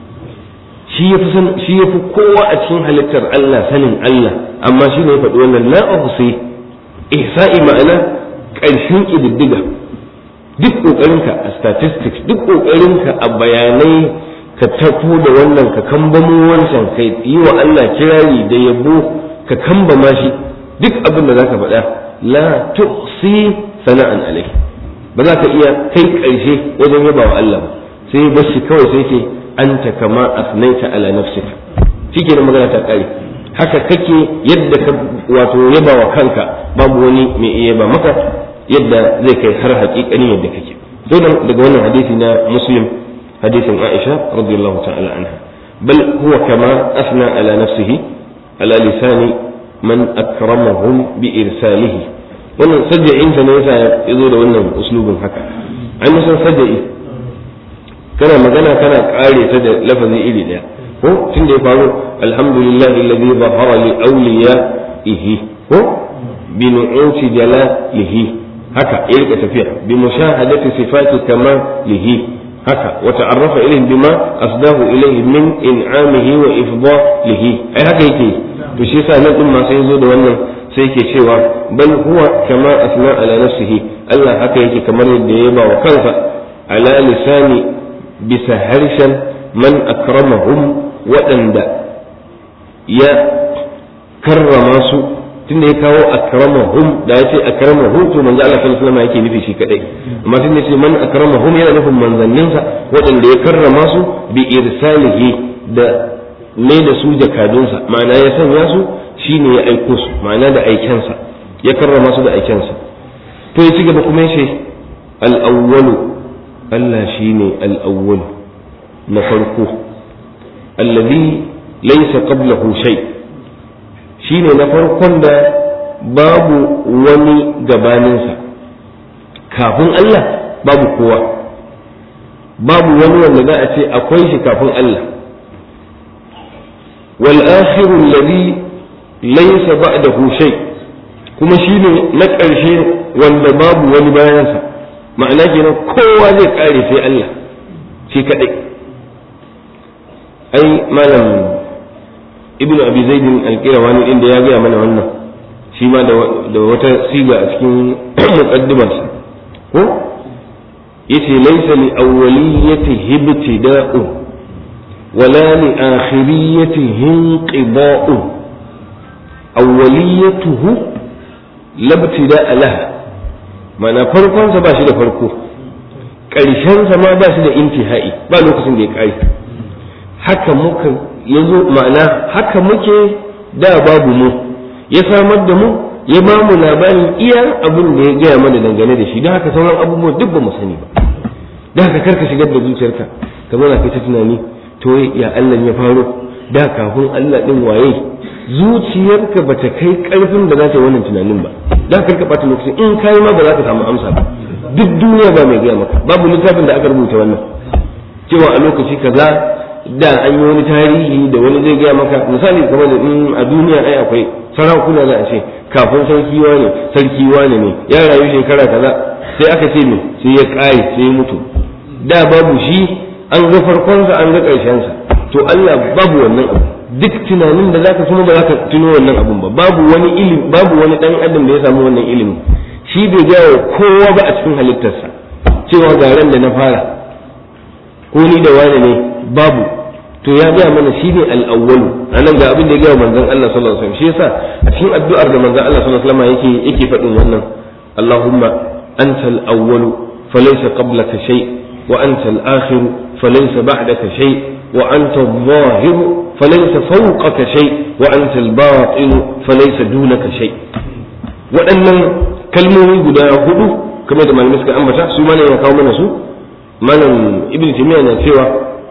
shi ya fi shi ya fi kowa a cikin halittar Allah sanin Allah amma shi ne ya faɗi wannan la uhsi ihsa'i ma'ana ƙarshen ƙididdiga duk ƙoƙarinka a statistics duk ƙoƙarinka a bayanai ka tafo da wannan ka kambamo wancan ka yi wa Allah kirari da yabo ka kambama shi duk abin da zaka faɗa la tuhsi sana'an alai ba za ka iya kai ƙarshe wajen yaba wa Allah ba sai bashi kawai sai ce anta kama asnaita ala nafsika shike da magana ta kare haka kake yadda ka wato yaba wa kanka babu wani mai iya ba maka yadda zai kai har haƙiƙani yadda kake dole daga wannan hadisi na muslim hadisin aisha radiyallahu ta'ala anha bal huwa kama asna ala nafsihi ala lisani man akramahum bi irsalihi wannan sajja'in ta ne yasa ya zo da wannan uslubin haka ai musan sajja'i kana magana kana kare ta da lafazi iri daya ko tun da ya faru alhamdulillah alladhi zahara li awliyaihi ko bi nu'uti jalalihi haka ya rika tafiya bi mushahadati sifati kamalihi haka wa ta'arrafa ilayhi bima asdahu ilayhi min in'amihi wa ifdalihi ai haka yake to shi yasa nan din ma sai zo da wannan sai yake cewa bal huwa kama asna ala nafsihi Allah haka yake kamar yadda ya ba wa kansa ala lisani bisa harshen man akramahum waɗanda ya karrama su tunda ya kawo akramahum da ya ce akramahum to manzo Allah sallallahu alaihi wasallam yake nufi shi kadai amma tunda ya ce man akramahum yana nufin manzanninsa waɗanda ya karrama su bi irsalihi da mai da su jakadunsa ma'ana ya sanya su shine ya aiko su ma'ana da aikensa ya karrama su da aikensa to ya ci gaba kuma ya ce al-awwalu Allah shine al-awwalu na farko alladhi laysa qablahu shay' shine na farkon da babu wani gabaninsa kafin Allah babu kowa babu wani wanda za a ce akwai shi kafin Allah wal akhiru alladhi laysa ba'dahu shay kuma shine na ƙarshe wanda babu wani bayansa ma'ana kenan kowa zai kare sai Allah shi kadai ai malam ibnu abi zaidin alqirawani din da ya gaya mana wannan shi ma da wata siga a cikin muqaddimarsa ko yace laysa li awwaliyatihi ibtida'u wala li akhiriyatihi inqida'u awwaliyatuhu labtida'a laha mana farkon sa ba shi da farko ƙarshen sa ma ba shi da intihai ba lokacin da ya kare haka muka ya zo ma'ana haka muke da babu mu ya samar da mu ya ba mu labarin iya abin da ya gaya mana dangane da shi don haka sauran abubuwa duk ba mu sani ba don haka karka shigar da zuciyarka ka zauna kai ta tunani to ya Allah ya faro da kafin Allah din waye zuciyarka ba ta kai karfin da za ta yi wannan tunanin ba don haka bata lokaci in kai ma ba za ka samu amsa ba duk duniya ba mai gaya maka babu littafin da aka rubuta wannan cewa a lokaci kaza da an yi wani tarihi da wani zai gaya maka misali kamar da in a duniya ai akwai sarakuna za a ce kafin sarki wane sarki wane ne ya rayu shekara kaza sai aka ce me sai ya kare sai ya mutu da babu shi an ga farkonsa an ga ƙarshensa to Allah babu wannan abu duk tunanin da zaka kuma ba za ka tuno wannan abun ba babu wani ilimi babu wani dan adam da ya samu wannan ilimi shi bai gaya wa kowa ba a cikin halittarsa cewa ga ran da na fara ko ni da wani ne babu to ya gaya mana shi ne al'awwalu a nan ga abin da ya gaya manzon Allah sallallahu alaihi wasallam shi yasa a cikin addu'ar da manzon Allah sallallahu alaihi wasallam yake yake faɗin wannan Allahumma antal awwalu falaysa qablaka shay wa antal akhir falaysa ba'daka shay wa anta adh-dhahir falaysa fawqaka shay wa antal batin falaysa dunaka shay waɗannan kalmomi guda hudu kamar da malamai suka ambata su ma ne ya kawo mana su malam ibn timiya na cewa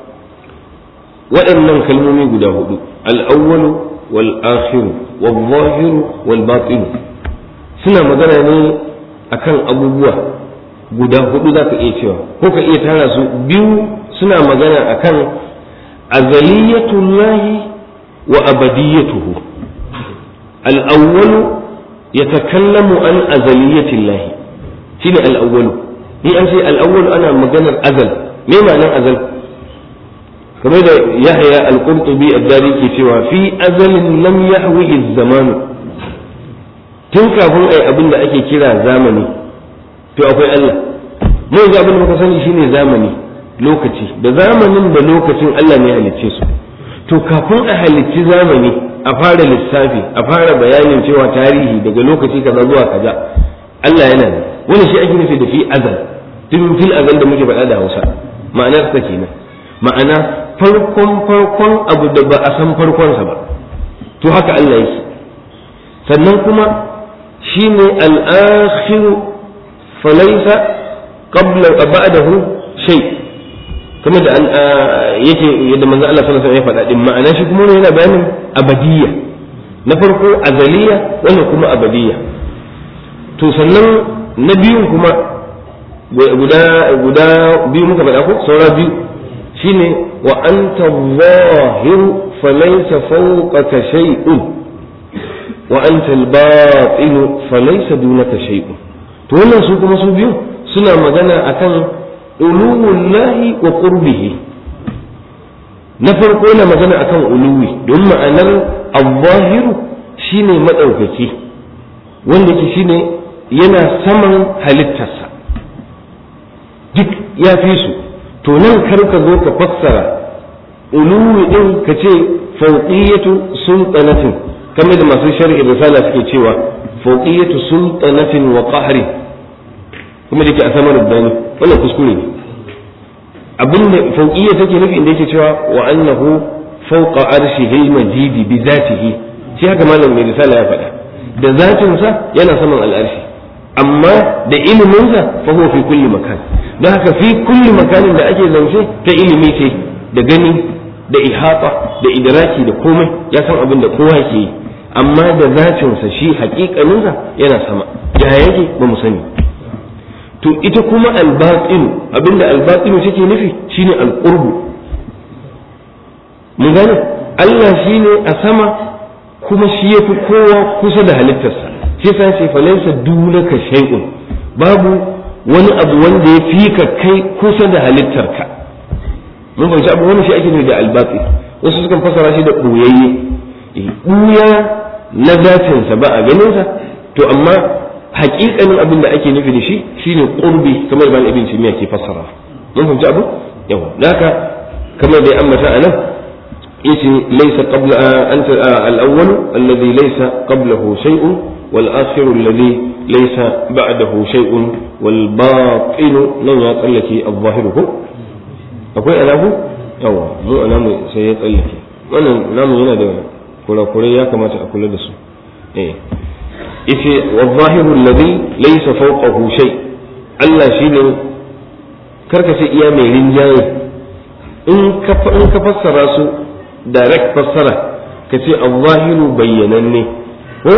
waɗannan kalmomi guda hudu al'awwalu wal akhiru wal zahiru wal batinu suna magana ne akan abubuwa guda hudu za ka iya cewa ko ka iya tara su biyu suna magana akan azaliyatullahi wa abadiyatuhu al'awwalu yatakallamu an azaliyatillahi shine al'awwalu ni an ce al'awwalu ana maganar azal me ma'anar azal kamar da yahya al-qurtubi ad-dari ke cewa fi azalin lam yahwihi zamanu tun kafin ai abin da ake kira zamani to akwai Allah mu yanzu abin da muka sani shine zamani lokaci da zamanin da lokacin Allah ne halicce su to kafin a halicci zamani a fara lissafi a fara bayanin cewa tarihi daga lokaci kaza zuwa kaza Allah yana ne wani shi ake nufi da fi azal tun fil azal da muke faɗa da Hausa ma'anar ta kenan ma'ana farkon farkon abu da ba a san farkonsa ba to haka Allah yake sannan kuma shine al-akhiru falaysa qabla ba'dahu shay kamar da yake yadda manzo Allah sallallahu alaihi wasallam ya faɗa din ma'ana shi kuma yana bayanin abadiyya na farko azaliya wannan kuma abadiyya to sannan na biyun kuma guda guda biyu muka faɗa ko saura biyu shine wa anta zahir falaysa fawqaka shay'un wa anta al-batin falaysa dunaka shay'un to wannan su kuma su biyu suna magana akan uluwullahi wa qurbihi na farko yana magana akan uluwi don ma'anar al-zahiru shine madaukaki wanda ke shine yana saman halittarsa duk ya fi su to nan kar ka zo ka fassara uluwi din ka ce fauqiyatu sultanatin kamar da masu sharhi risala suke cewa fawqiyatu sultanatin wa qahri kuma da ke a samar da wannan kuskure ne abinda fawqiyya take nufi inda yake cewa wa annahu fawqa arshihi al-majid bi zatihi shi haka malam mai risala ya faɗa da zatin sa yana saman al'arshi amma da ilimin sa fa huwa fi kulli makan don haka fi kulli makanin da ake zance ta ilimi ce da gani da ihata da idraki da komai ya san abin da kowa ke yi amma da zatinsa shi hakikaninsa yana sama ya yake ba mu sani to ita kuma albatinu abinda albatinu take nufi shine alqurbu mun gane Allah shine a sama kuma shi yafi kowa kusa da halittarsa shi yasa ce falaysa dunaka shay'un babu wani abu wanda ya fi ka kai kusa da halittarka mun fahimci abu wani shi ake nufi da albatsi wasu sukan fasara shi da ɓoyayye ɓuya na zatinsa ba a ganinsa to amma haƙiƙanin abin da ake nufi da shi shine qurbi kamar ban ibn timiya ke fassara mun fahimci abu yawa haka kamar da ya ambata anan yace laysa qabla anta al-awwal alladhi laysa qablahu shay'un wal akhiru alladhi laysa ba'dahu shay'un wal batin nan ya tsallake al-zahiru ko akwai alafu yawa mu alamu sai ya tsallake wannan namu yana da kurakurai ya kamata a kula da su eh yace wadh-dhahiru alladhi laysa fawqahu shay Allah shine karka ce iya mai rinjaye in ka in ka fassara su direct fassara ka ce al-zahiru bayyananne ko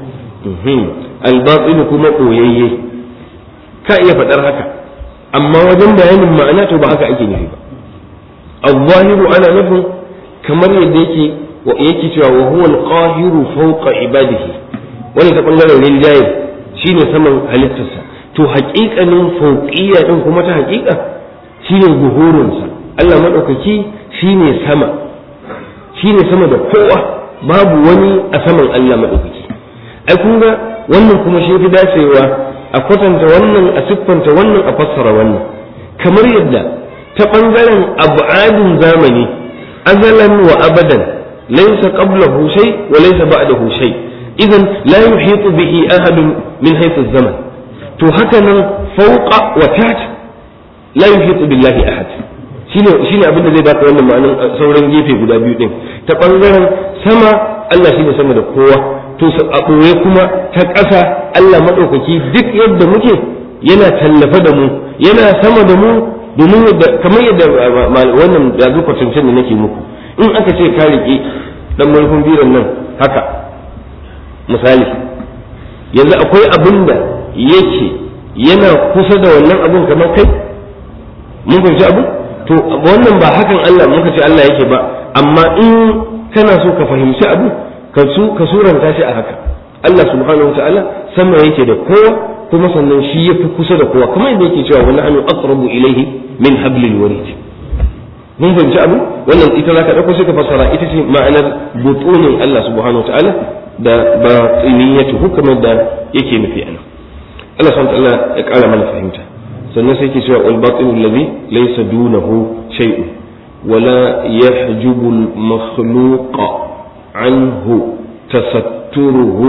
al-batin kuma koyayye ka iya faɗar haka amma wajen bayanin ma'ana to ba haka ake nufi ba al-zahiru ana nufin kamar yadda yake yake cewa wa huwa al-qahiru fawqa ibadihi wani ta bangaren rinjaye shine saman halittarsa to haƙiƙanin fauqiyya din kuma ta haƙiƙa shine zuhurinsa Allah madaukaki shine sama shine sama da kowa babu wani a saman Allah madaukaki ai kun ga wannan kuma shi fi dacewa a kwatanta wannan a siffanta wannan a fassara wannan kamar yadda ta bangaren abu'adin zamani azalan wa abadan laysa qablahu shay wa laysa ba'dahu shay idan la yuhitu bihi ahadun min haythu zaman to haka nan fawqa wa tat la yuhitu billahi ahad shine shine abin da zai baka wannan ma'anin sauran gefe guda biyu din ta bangaren sama Allah shine sama da kowa to a ɓoye kuma ta ƙasa Allah maɗaukaki duk yadda muke yana tallafa da mu yana sama da mu domin kamar yadda wannan yanzu kwatancin da nake muku in aka ce ka riƙe ɗan marfin biran nan haka misali yanzu akwai abin da yake yana kusa da wannan abin kamar kai mun fahimci abu to wannan ba hakan Allah muka ce Allah yake ba amma in kana so ka fahimci abu ka su ka suranta shi a haka Allah subhanahu ta'ala sama yake da kowa kuma sannan shi yafi kusa da kowa kamar yadda yake cewa wani anu aqrabu ilayhi min hablil warid mun fahimci abu wannan ita zaka dauko sai ka fassara ita ce ma'anar butunin Allah subhanahu ta'ala da batiniyatuhu kamar da yake nufi anan Allah subhanahu ta'ala ya kara mana fahimta sannan sai yake cewa wal batinu alladhi laysa dunahu shay'un ولا يحجب المخلوق عنه تستره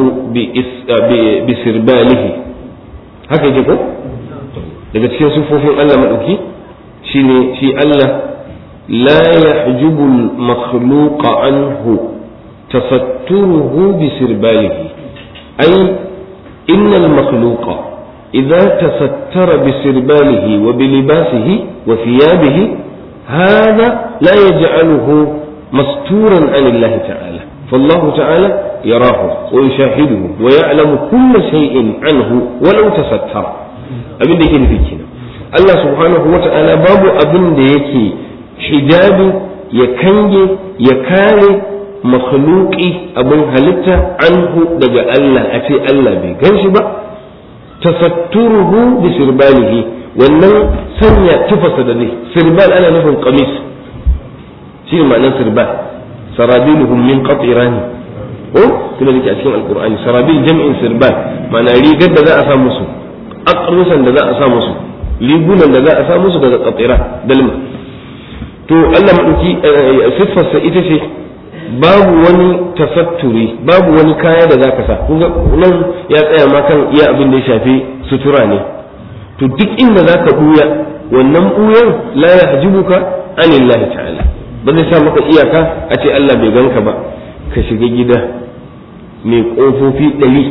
بسرباله haka yake ko daga cikin sufofin Allah maɗauki shine shi Allah la yahjubu al-makhluqa anhu tasatturuhu bi sirbalihi ay inna al-makhluqa idza tasattara bi sirbalihi wa bi libasihi wa thiyabihi هذا لا يجعله مستورا عن الله تعالى فالله تعالى يراه ويشاهده ويعلم كل شيء عنه ولو تستر abin da yake nufi kenan Allah subhanahu wa ta'ala babu abin da yake hijabi ya kange ya kare makhluqi abin halitta anhu daga Allah a ce Allah bai gan shi ba tasatturuhu bi sirbalihi wannan sanya tufasa da zai sirbal ana nufin qamis shi ne ma'anar sirbal sarabiluhum min qatirani ko kuma dake a cikin alqur'ani sarabil jam'in sirbal ma'ana rigar da za a sa musu aqrusan da za a sa musu rigunan da za a sa musu daga qatira dalma to Allah madauki siffarsa ita ce babu wani tafatturi babu wani kaya da zaka sa kun nan ya tsaya ma kan iya abin da ya shafi sutura ne to duk inda zaka buya wannan buyan la yahjibuka anillahi ta'ala ba zai sa maka iyaka a ce Allah bai ganka ba ka shiga gida mai kofofi ɗari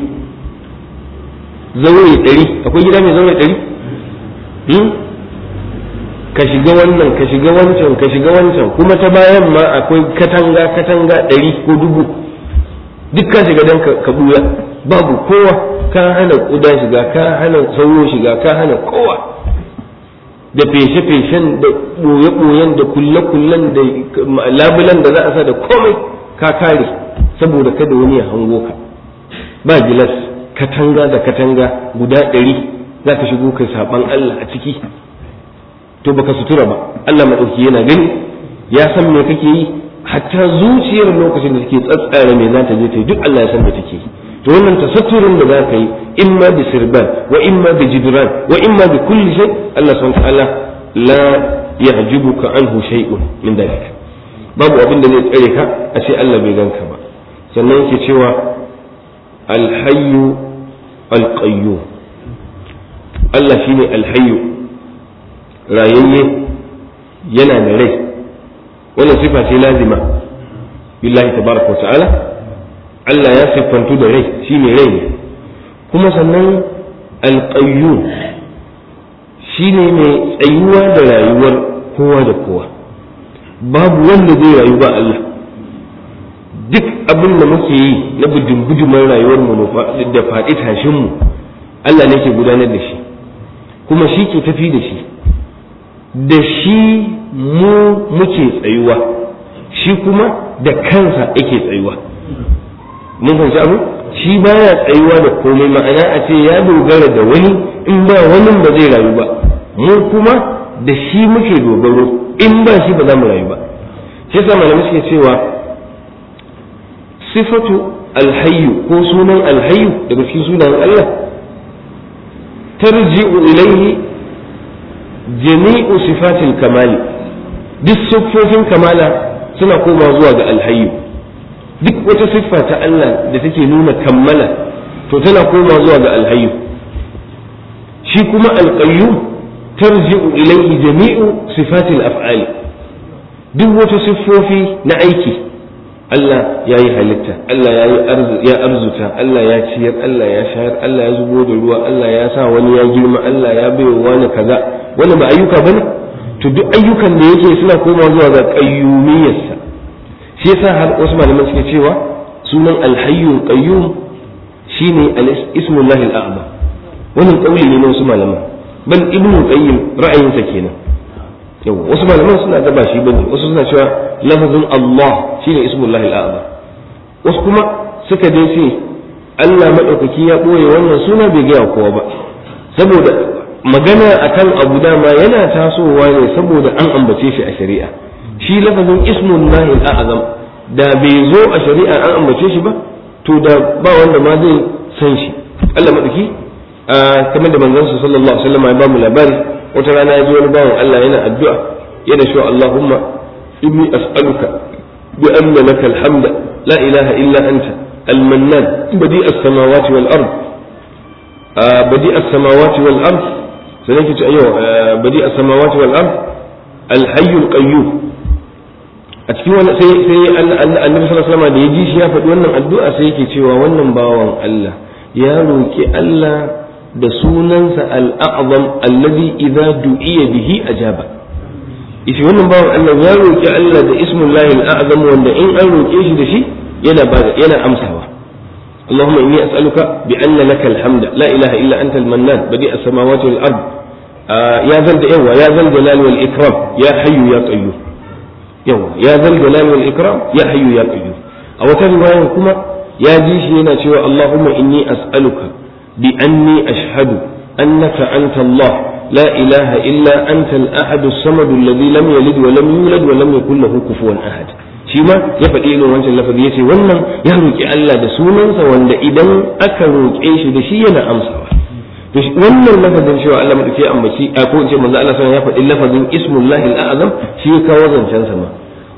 zaure ɗari akwai gida mai zaure ɗari ka shiga wannan ka shiga wancan ka shiga wancan kuma ta bayan ma akwai katanga katanga ɗari ko dubu duk ka shiga don ka buya babu kowa ka hana ƙuda shiga ka hana sauro shiga ka hana kowa da feshe-feshen da ɓoye-ɓoyen da kulle-kullen da labulan da za a sa da komai ka kare saboda kada wani ya hango ka ba gilas katanga da katanga guda ɗari za ka shigo kai saɓan Allah a ciki to baka sutura ba Allah maɗauki yana gani ya san me kake yi hatta zuciyar lokacin da take tsatsara me za ta je ta yi duk Allah ya san me take yi to wannan tasatturin da za ka yi imma bi sirban wa imma bi jidran wa imma bi kulli shay Allah subhanahu wa ta'ala la yahjibuka anhu shay'un min dalik babu abin da zai tsare ka a ce Allah bai ganka ba sannan yake cewa alhayyu alqayyum Allah shine alhayyu rayayye yana da rai wannan sifa ce lazima billahi tabaraka wa ta'ala Allah ya siffantu da rai shine rai ne kuma sannan alqayyum shine mai tsayuwa da rayuwar kowa da kowa babu wanda zai rayu ba Allah duk abin da muke yi na bujumbujuman rayuwar mu da faɗi tashin mu Allah ne ke gudanar da shi kuma shi ke tafi da shi da shi mu muke tsayuwa shi kuma da kansa yake tsayuwa mun fahimci abu shi baya tsayuwa da komai ma'ana a ce ya dogara da wani in ba wani ba zai rayu ba mu kuma da shi muke dogaro in ba shi ba za mu rayu ba shi yasa malamai suke cewa sifatu alhayyu ko sunan alhayyu daga cikin sunan Allah tarji'u ilayhi jami'u sifatil kamali duk siffofin kamala suna koma zuwa ga alhayyu duk wata siffa ta Allah da take nuna kammala to tana koma zuwa ga alhayyu shi kuma alqayyum tarji'u ilayhi jami'u sifatil af'ali duk wata siffofi na aiki Allah ya yi halitta Allah ya arzuta Allah ya ciyar Allah ya shayar Allah ya zubo da ruwa Allah ya sa wani ya girma Allah ya bai wani kaza wani ba ayyuka bane to duk ayyukan da yake suna koma zuwa ga qayyumiyyarsa shi yasa har wasu malaman suke cewa sunan alhayyul qayyum shine al-ismullahi al-a'zam wannan kauli ne na wasu malaman bal ibnu qayyim ra'ayinsa kenan yawa wasu malaman suna da ba shi bane wasu suna cewa lafazin Allah shine ismullahi al-a'zam wasu kuma suka dai ce Allah madaukaki ya boye wannan suna bai gaya kowa ba saboda magana akan abu dama yana tasowa ne saboda an ambace shi a shari'a shi lafazin ismullahi al-a'zam da bai zo a shari'a an ambace shi ba to da ba wanda ma zai san shi Allah madauki kamar da manzon sallallahu alaihi wasallam ya ba mu labari wata rana ya ji wani bawan Allah yana addu'a yana cewa Allahumma inni as'aluka bi anna laka alhamd la ilaha illa anta المنان بديع السماوات والأرض بديع السماوات والأرض سنجد أيوه بديع السماوات والأرض الحي القيوم a cikin wani sai sai annabi sallallahu alaihi wasallam da ya ji shi ya faɗi wannan addu'a sai yake cewa wannan bawan Allah ya roki Allah da sunansa al-a'zam alladhi idza du'iya bihi ajaba ita wannan bawan Allah ya roki Allah da ismullahi al-a'zam wanda in an roke shi da shi yana yana amsawa اللهم إني أسألك بأن لك الحمد لا إله إلا أنت المنان بديع السماوات والأرض آه يا ذا يا ذا الجلال والإكرام يا حي يا قيوم yawa ya zal jalal wal ikram ya hayyu ya qayyum a wata riwaya kuma ya ji shi yana cewa Allahumma inni as'aluka bi anni ashhadu annaka anta Allah la ilaha illa anta al-ahad as-samad alladhi lam yalid wa lam yulad wa lam yakul lahu kufuwan ahad shi ma ya faɗi irin wancan lafazi yace wannan ya roki Allah da sunansa wanda idan aka roƙe shi da shi yana amsawa to wannan lafazin cewa Allah madauki ambaci a ko ce manzo Allah sallallahu ya faɗi lafazin ismullahi al-azam shi ya kawo zancen sa ma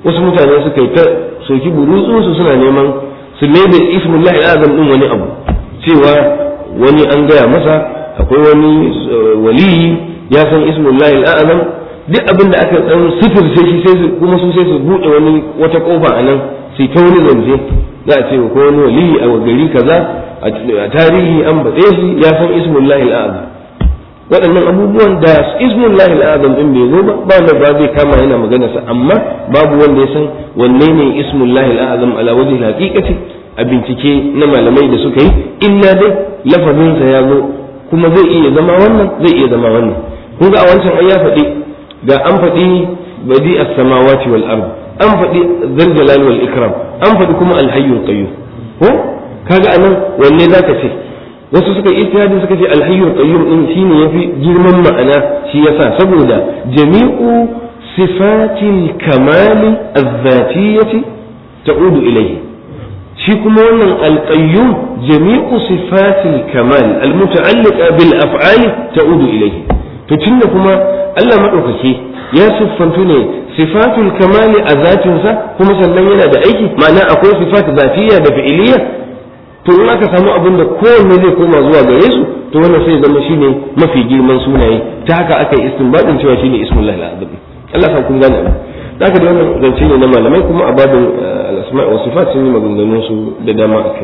wasu mutane suka yi ta soki burutsun su suna neman su mai da ismullahi azam din wani abu cewa wani an gaya masa akwai wani waliyi ya san ismullahi azam duk abin da aka dan sifirce shi sai kuma su sai su bude wani wata kofa a nan sai ta wani zance za a ce ko wani waliyi a gari kaza a tarihi an baɗe shi ya san ismullahi azam waɗannan abubuwan da ismullahi al'azam din bai zo ba ba wanda ba zai kama yana magana sa amma babu wanda ya san wanne ne ismullahi al'azam ala wajhi haqiqati a bincike na malamai da suka yi illa dai lafazin sa ya zo kuma zai iya zama wannan zai iya zama wannan kun ga a wancan ai ya faɗi ga an faɗi badi as-samawati wal ard an faɗi zal jalal wal ikram an faɗi kuma al-hayyul qayyum ko kaga anan wanne zaka ce wasu suka ijtihadi suka ce alhayyul qayyum din shine yafi girman ma'ana shi yasa saboda jami'u sifatil kamali az-zatiyyati ta'udu ilayhi shi kuma wannan alqayyum jami'u sifatil kamal almuta'alliqa bil af'ali ta'udu ilayhi to tunda kuma Allah madaukake ya siffantu ne sifatul kamali a zatinsa kuma sannan yana da aiki ma'ana akwai sifat zatiyya da fi'iliyya to in aka samu abin da kowanne zai koma zuwa gare su to wannan sai zama shine mafi girman sunaye ta haka aka yi istinbadin cewa shine ismullahi al-azam Allah sa kun gane abin da haka da wannan zance ne na malamai kuma a babin al-asma' wa sifat sun yi maganganun su da dama akai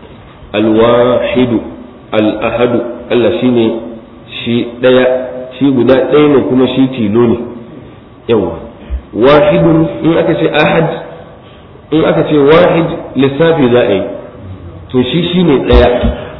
al-wahidu al-ahadu Allah shine shi daya shi guda ɗaya ne kuma shi tilo ne yawa wahidun in aka ce ahad in aka ce wahid lissafi za a yi to shi shi ne ɗaya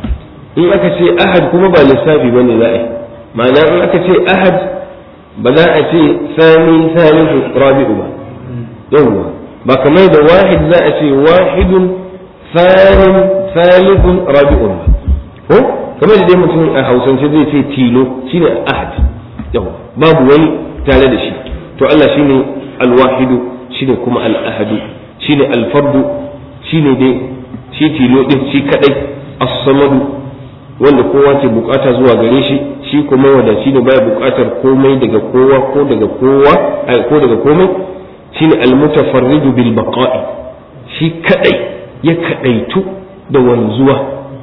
in aka ce ahad kuma ba lissafi ba ne za a yi ma'ana in aka ce ahad ba za a ce sani salisu rabi'u ba yawwa ba kamar da wahid za a ce wahidun sanin salisun rabi'un ba ko kamar da dai mutum a hausance zai ce tilo shine ahad yawwa babu wani tare da shi to Allah shine alwahidu shine kuma al-ahadu shine al-fardu shine dai shi tilo din shi kadai as-samadu wanda kowa ke bukata zuwa gare shi shi kuma wadaci da baya bukatar komai daga kowa ko daga kowa ko daga komai shine al-mutafarridu bil baqa'i shi kadai ya kadaitu da wanzuwa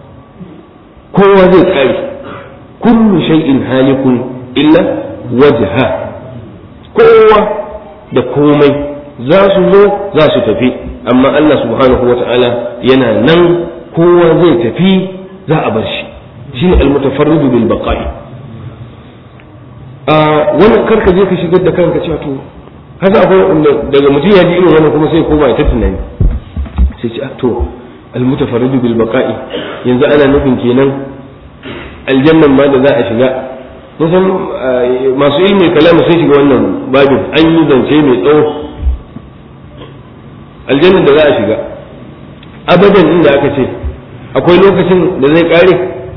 kowa zai kare kullu shay'in halikun illa wajha kowa da komai za su zo za su tafi amma Allah subhanahu wa ta'ala yana nan kowa zai tafi za a bar shi shine almutafarridu bil baqa'i a wannan karka je ka shigar da kanka cewa to haka akwai daga mutum ya ji irin wannan kuma sai koma ya ta tunani sai ce to almutafarridu bil baqa'i yanzu ana nufin kenan aljannan ma da za a shiga musan masu ilmi kalamu sun shiga wannan babin an yi zance mai tsawo aljannan da za a shiga abadan inda aka ce akwai lokacin da zai kare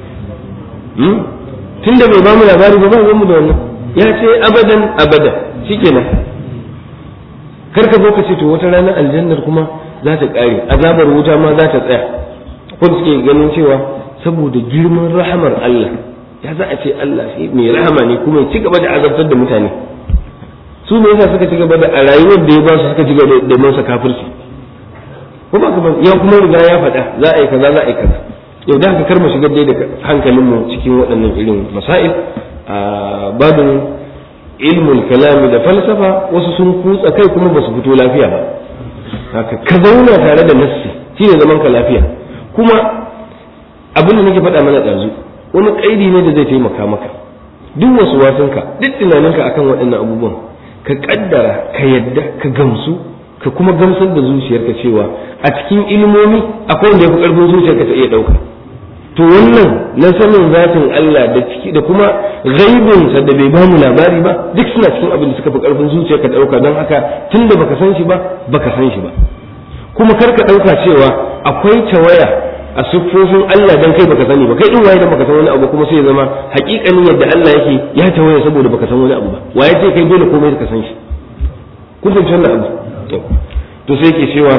tun da bai bamu labari ba ba mu da wannan ya ce abadan abadan shikenan kar ka zo ka ce to wata ranar aljannar kuma za ta kare azabar wuta ma za ta tsaya ko suke ganin cewa saboda girman rahamar Allah ya za a ce Allah shi mai rahama ne kuma ya ci gaba da azabtar da mutane su ne yasa suka ci gaba da a rayuwar da ya ba su suka ci gaba da masa kafirci kuma kuma ya kuma riga ya faɗa za a yi kaza za a yi kaza yau da haka karma shigar dai da hankalinmu cikin waɗannan irin masail a babin ilmul kalami da falsafa wasu sun kutsa kai kuma ba su fito lafiya ba haka ka zauna tare da nassi shine zaman ka lafiya kuma abin da nake faɗa mana ɗazu wani ƙaidi ne da zai taimaka maka duk wasu wasanka duk tunaninka akan waɗannan abubuwan ka ƙaddara ka yadda ka gamsu ka kuma gamsar da zuciyarka cewa a cikin ilmomi akwai wanda ya fi ƙarfin zuciyarka ta iya ɗauka to wannan na sanin zatin Allah da ciki da kuma gaibinsa da bai bamu labari ba duk suna cikin abin da suka fi ƙarfin zuciyarka ta ɗauka don haka tunda baka san shi ba baka san shi ba kuma kar ka ɗauka cewa akwai tawaya a siffofin Allah dan kai baka sani ba kai din waye da baka san wani abu kuma sai ya zama hakikanin yadda Allah yake ya tawaye saboda baka san wani abu ba waye ce kai dole komai ka san shi kun fahimci wannan abu to sai yake cewa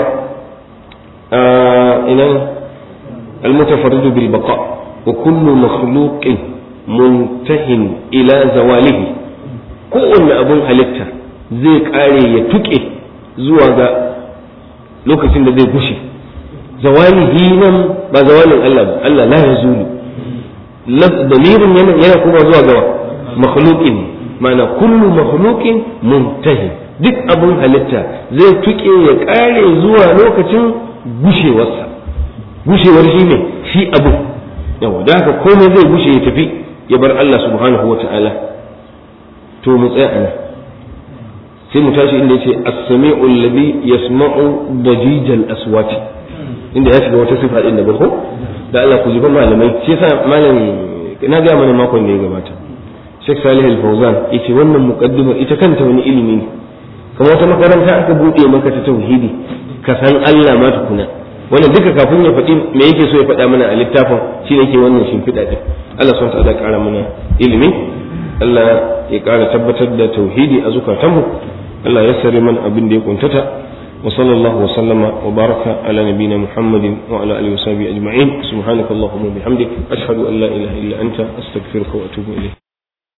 ina المتفرد بالبقاء وكل مخلوق منتهٍ إلى زواله kowanne abun halitta zai kare ya tuke zuwa ga lokacin da zai gushe zawalihi nan ba zawalin Allah ba Allah la yazulu damirin yana yana kuma zuwa ga makhluqin ma'ana kullu makhluqin muntahi duk abun halitta zai tuke ya kare zuwa lokacin gushewarsa gushewar shi ne shi abu yawa da haka komai zai gushe ya tafi ya bar Allah subhanahu wa ta'ala to mu tsaya ana sai mu tashi inda yace as-sami'u alladhi yasma'u dajijal aswati inda ya shiga wata sifa din da ba ko da Allah ku jiba malamai shi yasa malam na ga mana makon da ya gabata Sheikh Salih Al-Fawzan yace wannan muqaddimar ita kanta wani ilimi ne kamar wata makaranta aka bude maka ta tauhidi ka san Allah ma tukuna wannan duka kafin ya faɗi me yake so ya faɗa mana a littafin shi ne ke wannan shimfiɗa ɗin Allah sun ta'ala ƙara mana ilimi Allah ya ƙara tabbatar da tauhidi a zukatanmu Allah ya sare mana abin da ya kuntata wa sallallahu wa sallama wa baraka ala nabina Muhammadin wa ala alihi wa sahbihi ajma'in subhanakallahumma wa bihamdik ashhadu an la ilaha illa anta astaghfiruka wa atubu ilayk